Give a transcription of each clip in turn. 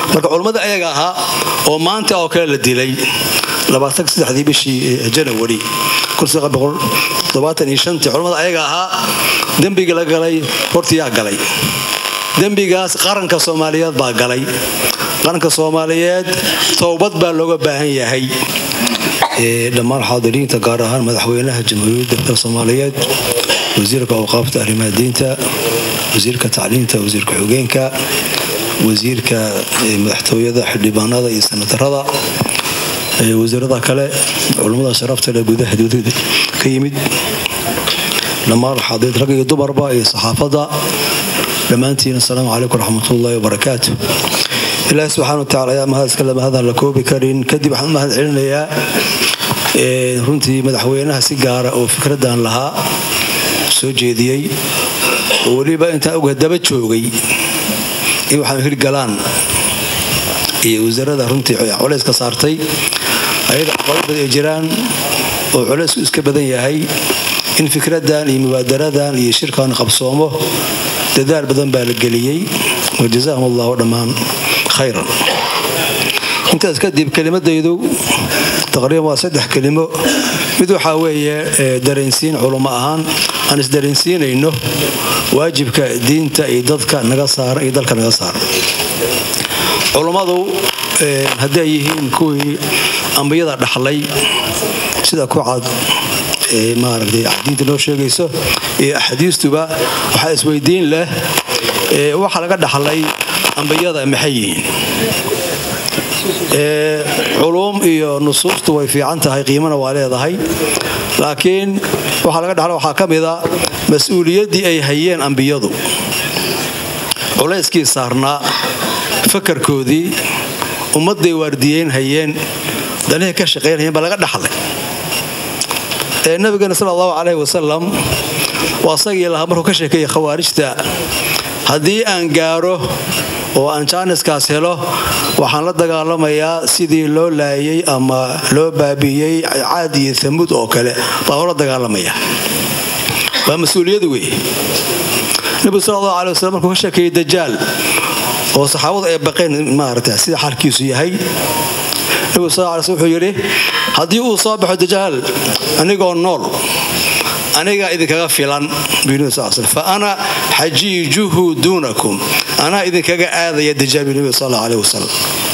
marka culummada ayaga ahaa oo maanta oo kale la dilay labaatansdexdii bishii janawari culummada ayaga ahaa dembigii la galay hortiyaa galay dembigaas qaranka soomaaliyeed baa galay qaranka soomaaliyeed towbad baa looga baahan yahay dhammaan xaadiriinta gaar ahaan madaxweynaha jamhuuriyadda soomaaliyeed wasiirka awqaafta arrimaha diinta wasiirka tacliinta wasiirka xogeenka wasiirka madaxtooyada xildhibaanada iyo sanatarada wasiirada kale culummada sharafta le gudaha dowlada ka yimid dhammaan xaadiriin rag iyo dumarba iyo saxaafadda dhammaantiin asalaamu calaykum raxmatullaahi wabarakaatu ilaahi subxana watacala ayaa mahadiskale mahadaan la koobi karin kadib waxaan mahad celinayaa runtii madaxweynaha si gaara oo fikradan lahaa soo jeediyey oo weliba intaan oga daba joogay in waxaan hirgalaan iyo wasaarada runtii culays ka saartay ayada caqabad ay jiraan oo culaysku iska badan yahay in fikradan iyo mubaadaradan iyo shirkan qabsoomo dadaal badan baa la geliyey wajazahum allahu dhammaan khayran intaas kadib kelimadaydu taqriiban waa saddex kelimo mid waxaa weeye dareensiin culummo ahaan aan isdareensiinayno waajibka diinta iyo dadka naga saaran iyo dalka naga saaran culummadu hadday yihiin kuwii ambiyada dhaxlay sida ku cad maaragtay diinta noo sheegayso iyo axaadiistuba waxaa isweydiin leh waxa laga dhaxlay ambiyada maxay yihiin culuum iyo nusuustu way fiican tahay qiimana waa leedahay laakiin waxaa laga dhaxla waxaa ka mida mas-uuliyaddii ay hayeen ambiyadu culayskii saarnaa fakarkoodii ummadday waardiyeyn hayeen danihay ka shaqaynhayeen baa laga dhaxlay nabigeena sal allahu caleyh wasalam waa sagii lahaa markuu ka sheekeeyey khawaarijta haddii aan gaaro oo aan jaaniskaas helo waxaan la dagaalamayaa sidii loo laayay ama loo baabi'iyey caad iyo amuud oo kale baan oola dagaalamaya waa mas-uuliyad wey nebigu sal allahu aley wasalam markuu ka sheekeeyey dajaal oo saxaabadu ay baqeen maarata sida xaalkiisu yahay nebigu sal alay sl wuxuu yidhi haddii uu soo baxo dajaal anigoo nool anigaa idinkaga filan fa ana xajiijuhu duunakum anaa idinkaga aadaya dajaal bu nebi sal aleh wasalam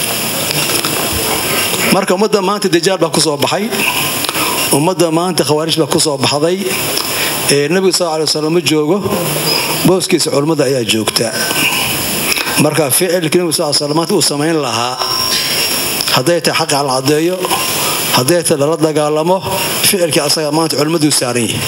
marka ummadda maanta dajaal baa ku soo baxay ummadda maanta khawaarij baa ku soo baxday ee nebigu sal aley wasalam ma joogo booskiisa culummada ayaa joogta marka ficilkii nebigu sal slam maanta uu samayn lahaa hadday tahay xaqa la caddeeyo hadday tahay lala dagaalamo ficilkii asaga maanta culimmaduu saaran yahay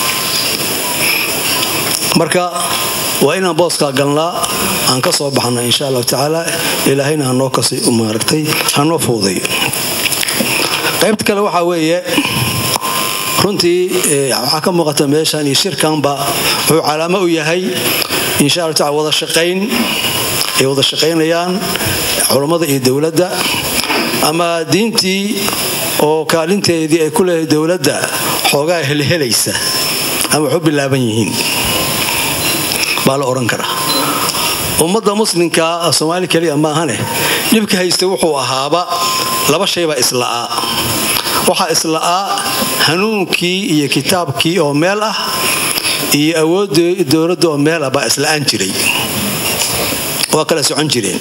marka waa inaan booskaa galnaa aan ka soo baxna insha allahu tacaala ilaahayna hanoo kasi maaragtay hanoo fuudayo qaybta kale waxaa weeye runtii waxaa ka muuqata meeshan iyo shirkanba wuxuu calaamo u yahay insha allahu tacala wada shaqayn ay wada shaqaynayaan culammada iyo dowladda ama diintii oo kaalinteedii ay ku leedahay dowladda xoogaa helhelaysa ama waxu bilaaban yihiin baa la odhan karaa ummadda muslimka soomaali keliya maahane dhibka haysta wuxuu ahaaba laba shaybaa isla'aa waxaa isla'aa hanuunkii iyo kitaabkii oo meel ah iyo awoodda dowladda oo meel ah baa isla'aan jiray waa kala socon jireen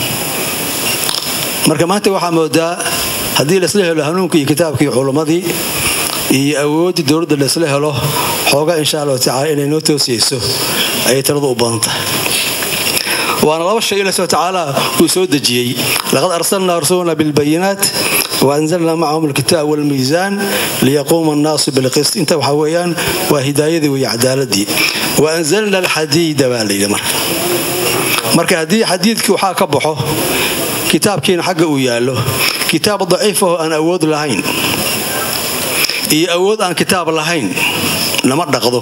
marka maanta waxaa moodaa haddii laisla helo hanuunkii iyo kitaabkii culummadii iyo awooddii dowladda laisla helo xoogaa insha allahu tacala inay noo toosiyeyso ayay taladu u badan tahay waana laba shay ilah subana tacaala uu soo dejiyey laqad arsalnaa rasulna bilbayinaat waanzalnaa macahum alkitaab walmiisaan liyaquuma annaasu bilqist inta waxaa weeyaan waa hidaayadii weeye cadaaladii waanzalna alxadiida baa layidhi marka marka haddii xadiidkii waxaa ka baxo kitaabkiina xagga uu yaallo kitaab daciifaho aan awood lahayn iyo awood aan kitaab lahayn lama dhaqdo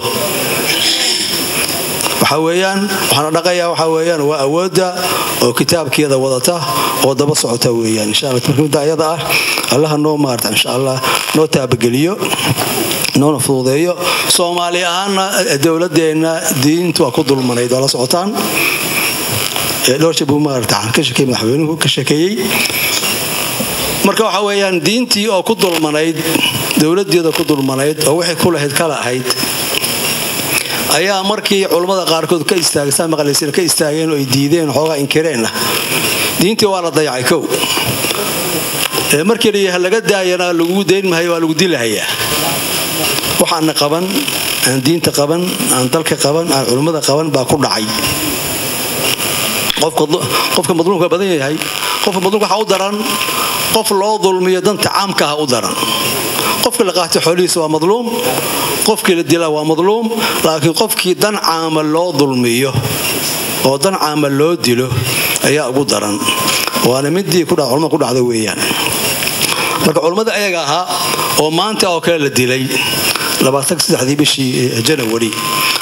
waxaa weyaan waxaana dhaqayaa waxaa weyaan waa awoodda oo kitaabkeeda wadata oo daba socota weyaan insha alla marka ayada ah allaha noo maarta insha allah noo taabageliyo noona fududeeyo soomaali ahaanna dowladeenna diintu waa ku dulmanayd waa la socotaan dhowr jab buu maarata ka shekeeyey madaxweynuhu ka sheekeeyey marka waxa weeyaan diintii oo ku dulmanayd dowladeeda ku dulmanayd oo waxay ku lahayd kala ahayd ayaa markii culammada qaarkood ka istaagay saa maqlaysan ka istaageen oo ay diideen xoogaa inkireenna diintii waa la dayacay kow markii la laga daayana lagu dayn mahayo waa lagu dilahayaa waxaana qaban aan diinta qaban aan dalka qaban aan culummada qaban baa ku dhacay qofka madluumka badan yahay qofka madluumka waxaa u daran qof loo dulmiyo danta caamkaha u daran qofkii la qaatay xoolihiisa waa madluum qofkii la dilaa waa madluum laakiin qofkii dan caama loo dulmiyo oo dan caama loo dilo ayaa ugu daran waana midii culmada ku dhacda weeyaan marka culummada ayaga ahaa oo maanta oo kale la dilay dii bishii janawari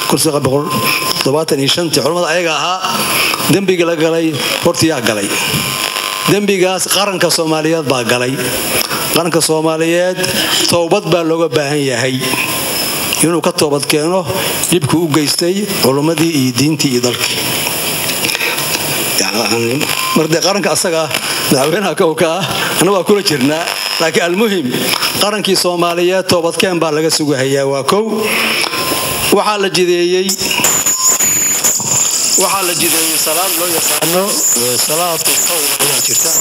culamada ayaga ahaa dembigii la galay hortiyaa galay dembigaas qaranka soomaaliyeed baa galay qaranka soomaaliyeed towbad baa looga baahan yahay inuu ka toobad keeno dhibkuu u geystay culummadii iyo diintii iyo dalkii mardee qaranka asaga madaxweynaha kowka ah anna waa kula jirnaa laakiin almuhim qarankii soomaaliyeed toobadkeen baa laga sugahayaa waa kow waxaa la jideeyey waxaa la jideeyey salaad loo yaqaano salaatu tawba ayaa jirta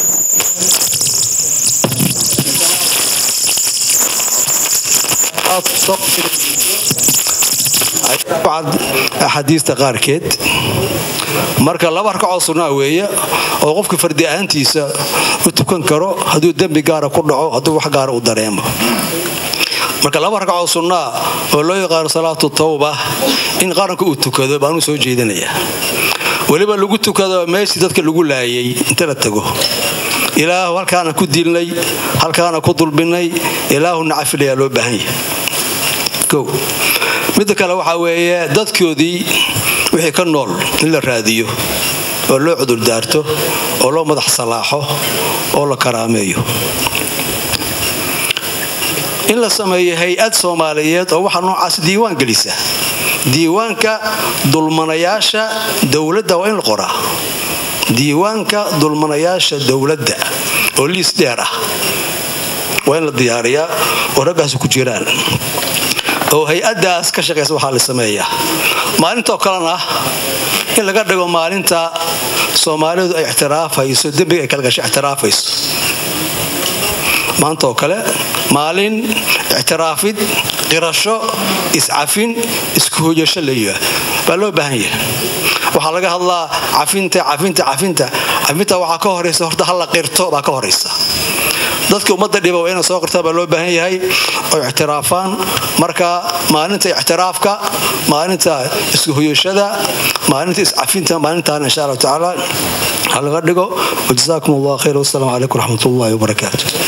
axaadiista qaarkeed marka laba ragacoo sunnaa weeye oo qofka fardi ahaantiisa u tukan karo hadduu dembi gaara ku dhaco hadduu wax gaara u dareemo marka laba ragacoo sunnaa oo loo yaqaano salaatu tawba in qaranka uu tukado baanuu soo jeedinayaa weliba lagu tukado meeshii dadka lagu laayay inta la tago ilaahu halkaana ku dilnay halkaana ku dulbinnay ilaahu nacafidhayaa loo baahan yahay o midda kale waxaa weeye dadkoodii wixii ka nool in la raadiyo oo loo cudurdaarto oo loo madax salaaxo oo la karaameeyo in la sameeyo hay-ad soomaaliyeed oo waxaa noocaas diiwaan gelisa diiwaanka dulmanayaasha dowladda waa in la qoraa diiwaanka dulmanayaasha dowladda oo liis dheer ah waa in la diyaariyaa oo raggaasi ku jiraan oo hay-adaas ka shaqaysa waxaa la sameeyaa maalintoo kalena in laga dhigo maalinta soomaalidu ay ixtiraafayso dembiga ay kala gashay ixtiraafayso maanta oo kale maalin ictiraafid qirasho iscafin isku hoyasho layiha baa loo baahan yahay waxaa laga hadlaa cafinta cafinta cafinta cafinta waxaa ka horaysa horta halla qirto baa ka horaysa dadka ummadda dhiba waa ina soo qirtaa baa loo baahan yahay oo ictiraafaan marka maalinta ictiraafka maalinta isku hoyashada maalinta iscafinta maalintaana insha allahu tacaala ha laga dhigo wajazaakum allah khayr wasalaamu calaykum raxmat ullahi wabarakaatu